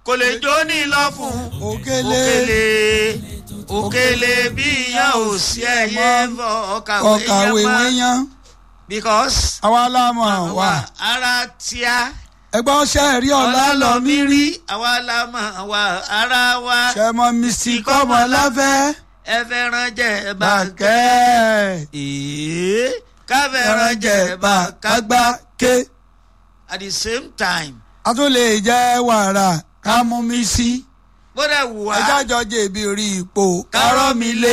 kò lè jó ní lọ fún òkèlè òkèlè òkèlè bí ìyàn ò sí ẹyẹ fọ ọkàwé ọkàwé yẹn mọ́ wíyán because àwa lámọ̀ wà wà ara tíá ẹgbẹ́ ọṣẹ́ ẹ̀rí ọ̀la ọ̀la lọ lọ mí mí rí àwa la mọ̀ wà ara wa ṣẹmọ misi kọ́mọ láfẹ́ ẹ fẹ́ràn jẹ bàkẹ́ bàkẹ́ èé ká fẹ́ràn ẹran jẹ jẹ bà kágbá bàkágbá ké at the same time a tún lè jẹ́ wàrà ká mú mi sí bóde wù wá ẹjọ́ àjọ jèbi orí ipò kárọ́ mi lé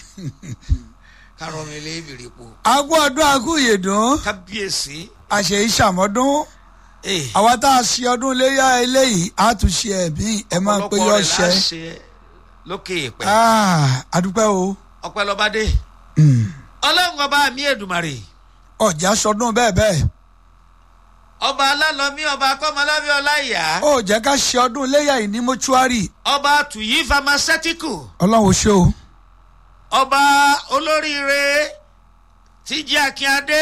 kárọ̀ mi lé ìbìrì po agú ọdún agú ìyèdùn kábíyèsí àṣẹ ìṣàmọ́dún ee àwa tá a ṣe ọdún iléyà eléyìí á tún ṣe ẹ̀mí ẹ máa pé yọ ṣẹ lókè ìpẹ́ àdúpẹ́ o ọpẹ́ lọ́ba dé ọlọ́run ọba mi èdùmàrè ọjà sọdún bẹ́ẹ̀ bẹ́ẹ̀ ọba alálọ́mí ọba akọ́mọlábí ọláìyá ó jẹ́ ká ṣe ọdún iléyà yìí ní mọ́ṣúárì ọba tuyi pharmaceutical ọlọ́run ó ṣe o ọba olóríire tíjí akínyadé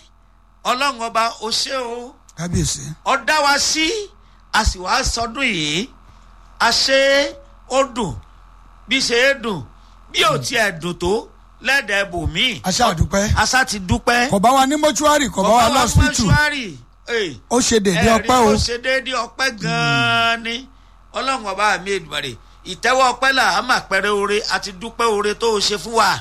ọlọ́run ọba ó ṣe o kábíyèsí ọ̀dá wa sí a sì wá sọdún yìí a ṣe ó dùn bí ṣe é dùn bí ò tiẹ̀ dùn tó lẹ́dẹ̀ẹ́ bòmíì aṣá àdúpẹ́ asa ti dúpẹ́ kò bá wa ní mọ́ṣúárì kò bá wa lọ́sítù mọ́ṣúárì ó ṣe dédé ọpẹ́ o ó ṣe déédéé ọpẹ́ gan-an ni ọlọ́run ọba mi èdùmàrè ìtẹ́wọ́ ọpẹ́ là á mà pẹ́rẹ́ oore àti dúpẹ́ oore tó o ṣe fún wa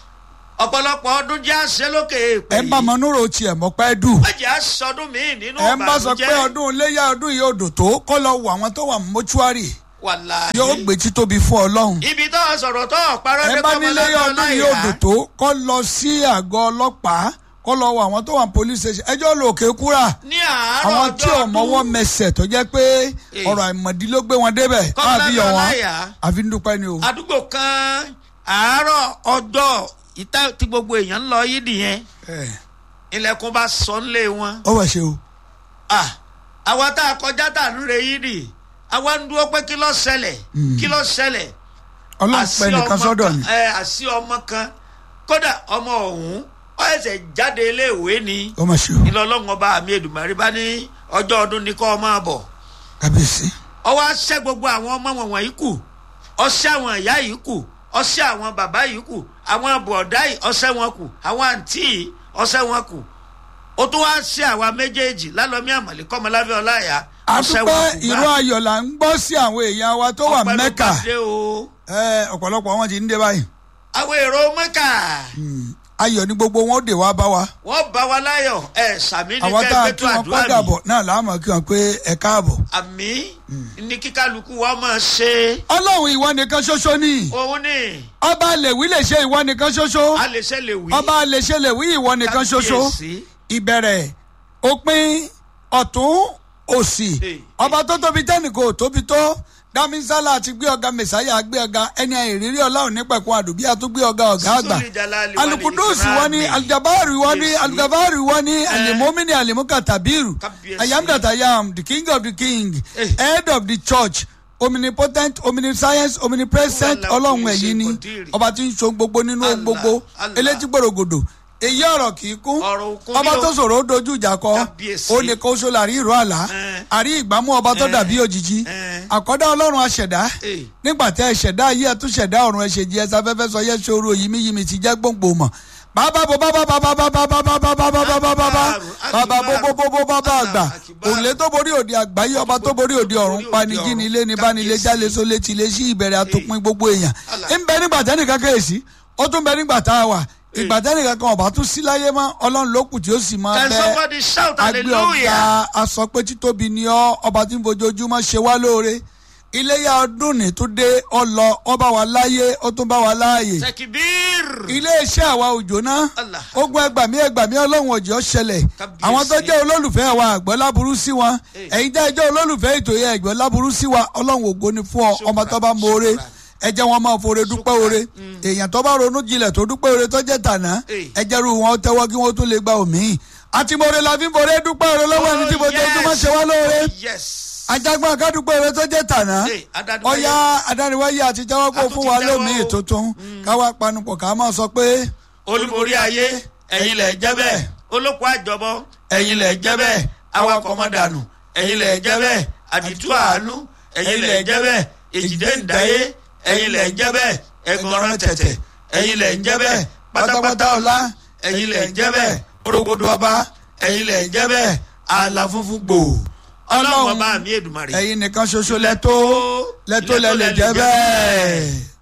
ọ̀pọ̀lọpọ̀ ọdún jẹ́ àṣẹ lókè èèpẹ̀ ẹ ń bá mọ́núrò tiẹ̀ mọ́pẹ́ dù mọ̀jẹ̀ àṣọdún míì nínú ẹ ń bá sọ pé ọdún iléyà ọdún yìí ò dò tó kó lọ wọ àwọn tó wà mọ́ṣúárì wàláhì yóò gbé títóbi fún ọlọ́run ibi tó o sọ̀rọ̀ tó o parọ́ ẹ dé bá kọ́mọ nílé lábẹ́ ọdún yìí ò ọláìyá. dò tó kó lọ sí àgọ́ ọlọ́pàá kó lọ wọ àwọn tó wà police station ẹjọ́ lò òkè kúrà ní àárọ̀ àwọn ọjọ́ tí ò mọwọ́ ọdún mẹsẹ̀ tó jẹ́ pé Eh. ọ̀rọ̀ àìmọ̀dí ló gbé wọn débẹ̀ Kọ́mọ àbí yọ lábẹ́ wọn ọláìyá. àfi ń dúpẹ́ ni o. àdúgbò kan àárọ̀ ọjọ́ ìta tí gbogbo èèyàn ń lọ yìí nìyẹn Eh, ilẹ̀kùn bá sọ nílé wọn. ó wẹ̀ ṣe o. Ah, àwa tá a kọjá tá a ń re yìí nì àwa ń dúró pé kí ló ṣẹlẹ̀ kí ló ṣẹlẹ̀. ọlọ́run Àsí pẹ́ nìkan ọmọ sọ́dọ̀ kan- ni. ẹ, àsí ọmọ kan kódà ọmọ ọ̀hún ó ẹsẹ̀ jáde iléèwé ni ó mà ṣe o ilé ọlọ́run ọba àmì èdùmàrí bá ní ọjọ́ ọdún ní kọ́ ọ máa bọ̀ kábíyèsí. ọwọ́ aṣẹ́ gbogbo àwọn ọmọ wọn yìí kù ọṣẹ́ àwọn ìyá yìí kù ọṣẹ́ àwọn bàbá yìí kù àwọn bọ̀dá yìí ọṣẹ́ wọn kù àwọn àǹtí yìí ọṣẹ́ wọn kù ó tún wá ṣe àwa méjèèjì lálọ́mí àmọ̀lé kọ́mọlábẹ́ ọláyà ọṣẹ́ wọn àdúpẹ́ kù ìró ayọ̀ là ń gbọ́ sí àwọn èèyàn wa tó wà Ọpẹ́ ló mẹ́kà bá dé o Eh, ọ̀pọ̀lọpọ̀ wọn ti ń dé báyìí. àwọn èrò mẹ́kà Hmm, ayọ̀ ni gbogbo wọn ó dè wá bá wa. wọ́n bá wa láyọ̀ ẹ̀ sàmì ní àwọn tá a kẹ́gbẹ́ kí tó wọn àdúrà padà mi bọ̀ náà láàmú kí wọn pé ẹ káàbọ̀. àmì ní kíkálukú wa máa ṣe ọlọ́run ìwọ nìkan ṣoṣo ni òun ni ọba lèwí lè ṣe ìwọ nìkan ṣoṣo a lè ṣe lè wí ọba lè ṣe lèwí ìwọ nìkan ṣoṣo Kábíyèsí. ìbẹ̀rẹ̀ òpin ọ̀tún òsì Hey. ọba tó tóbi tẹ́nìkò tóbi tó dámísálà àti gbé ọ̀gá mẹ̀sáyà gbé ọ̀gá ẹni ìrírí ọlọ́run nípẹ̀kun àdùbí àtúgbé ọ̀gá ọ̀gá àgbà Sùsùlì Jalali wà ní alukudusi ìkìrámì. wọn ni aljabari wọn ni Kábíyèsí. alugabari wọn ni alimomini alimukatabiru Kábíyèsí. i am that i am the king of the king Eh. head of the church omnipotent omniscience omnipresent Wàlá ọlọ́run òkè ẹ̀yìn ni ṣe kòdìrì. ọba tí ń so gbogbo nínú ohun Allah, gbogbo Allah. elétí gbòrògbòdò èyí ọ̀rọ̀ kì í kún Ọ̀rọ̀ òkun ọba ni o. tó sọ̀rọ̀ ó dojú ìjà kọ Kábíyèsí. ó ní kó so láàrí ìró àlá Eh. àrí ìgbámú ọba tó Eh. dàbí òjijì Eh. àkọ́dá ọlọ́run aṣẹ̀dá Eh. nígbà tẹ́ ẹ ṣẹ̀dá ayé ẹ tún ṣẹ̀dá ọ̀run ẹ ṣe jí ẹsẹ̀ afẹ́fẹ́ sọ yẹ ṣòro yìmíyìmí ti jẹ́ gbòǹgbò mọ̀ bàbá bo bàbá bàbá bàbá bàbá bàbá bàbá bàbá bàbá bàbá bó bó bó bó bàbá àgbà òǹlé tó borí òde àgbáyé ọba tó borí òde ọ̀run panigi ní ilé ní bánilé jálè sólé tilé sí ìbẹ̀rẹ̀ àtòpin gbogbo èèyàn ń bẹ nígbà tẹ́nìkan kéèsì ó tún bẹ nígbà tá a wà ìgbà tẹ́nìkan kan ọba tún sí láyé mọ́ ọlọ́run ló kù tí ó sì máa can bẹ́ẹ̀ somebody shout agbé ọ̀gá hallelujah aṣọ pé títóbi ni ọ́ ọba tí ń fojoojúmọ́ ṣe wá lóore iléyà ọdún ní tó dé ọlọ ọba wa láyé ó tún bá wa láàyè tekibir iléeṣẹ́ àwa òjò náà Allah. ogun ẹgbàmí ẹgbàmí ọlọ́run òjò ṣẹlẹ̀ Kábíyèsí. àwọn tó jẹ́ olólùfẹ́ wa àgbọ̀ láburú sí wọn Eh. ẹ̀yin tẹ́ ẹ jẹ́ olólùfẹ́ ètò yẹn ẹ̀gbọ́n láburú sí wa ọlọ́run ògo ni fún ọ ọmọ tó bá mọ̀ọ́rẹ́ ẹ jẹ́ wọn máa fore dúpẹ́ oore èèyàn tó bá ronú jinlẹ̀ tó dúpẹ́ oore tó jẹ́ tàná Eh. ẹ jẹ́rú wọn tẹ́wọ́ kí wọ́n tún lè gba òmíì àti mọ̀ọ́rẹ́ la fi ń fore dúpẹ́ oore lọ́wọ́ ẹni tí mo jẹ́ ojúmọ́ ṣe wá lóore yes ajagbọn akádùpẹ́ oore tó jẹ́ tàná Eh, adániwáyé. ọ̀yá adániwáyé àti jẹ́wọ́ kó A tún fún ti wa jẹ́wọ́ lómìí o. tuntun káwá panupọ̀ ká máa sọ pé olúborí ayé ẹ̀yin lẹ̀ jẹ́ bẹ́ẹ̀ olóko àjọbọ ẹ̀yin lẹ̀ jẹ́ bẹ́ẹ̀ awakọ̀ mọ́ dànù ẹ̀yin lẹ̀ jẹ́ bẹ́ẹ̀ àdìtú àánú ẹ̀yin lẹ̀ ń jẹ́ bẹ́ẹ̀ èjìdé ń dáyé ẹ̀yin lẹ̀ ń jẹ́ bẹ́ẹ̀ ẹ̀gànràn tẹ̀tẹ̀ ẹ̀yin lẹ̀ ń jẹ́ bẹ́ẹ̀ pátápátá ọ̀la ẹ̀yin lẹ̀ ń jẹ́ bẹ́ẹ̀ orogodo ọba ẹ̀yin lẹ̀ ń jẹ́ bẹ́ẹ̀ àlà funfun gbò ọlọ́run ọba mi èdùmarè ẹ̀yin nìkan ṣoṣo lẹ́tọ́ lẹ́tọ́ lẹ́ lè jẹ́ bẹ́ẹ̀.